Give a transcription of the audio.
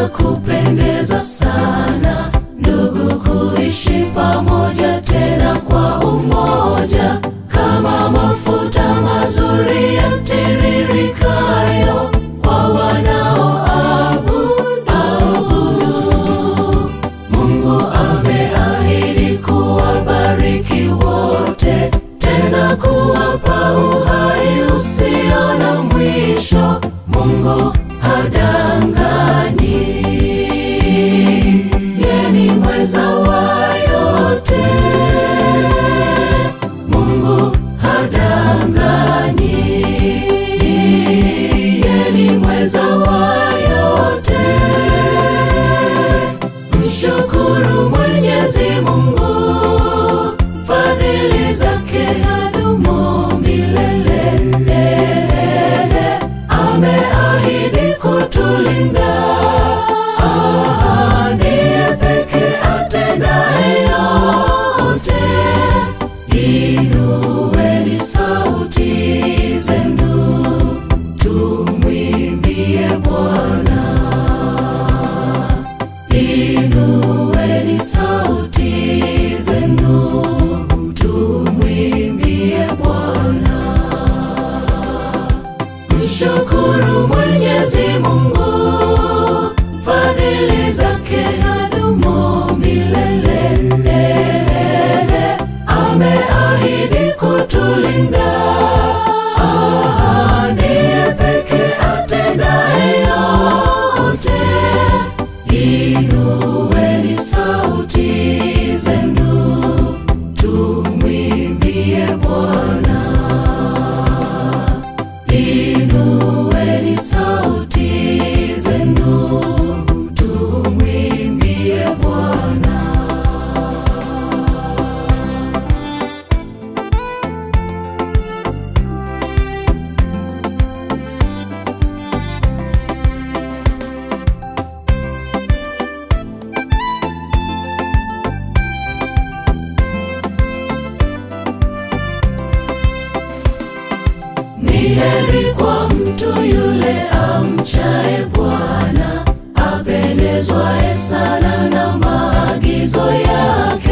ya kupendeza sana ndugu kuishi pamoja tena kwa umoja kama mafuta mazuri yatiririkayo kwa wanaoabudu Mungu ameahidi kuwabariki wote, tena kuwapa uhai usio na mwisho. Mungu hadanganyi, yeye ni mweza wa yote. Mungu hadanganyi, yeye ni mweza wa yote. Mshukuru Mwenyezi Mungu, fadhili zake zadumu milele. Eh, Ameahidi kutulinda, Ah, ndiye pekee atendaye yote. Inueni sauti zenu, tumwimbie Bwana. Inueni sauti zenu, tumwimbie Bwana. Mshukuru Mwenyezi Mungu, fadhili zake zadumu milele. Eh, Ameahidi kutulinda, Ah, ndiye pekee atendaye yote. Inueni sauti zenu, tumwimbie Bwana. Inueni sauti zenu, tumwimbie Bwana. Ni heri kwa mtu yule amchaye Bwana, apendezwaye sana na maagizo yake.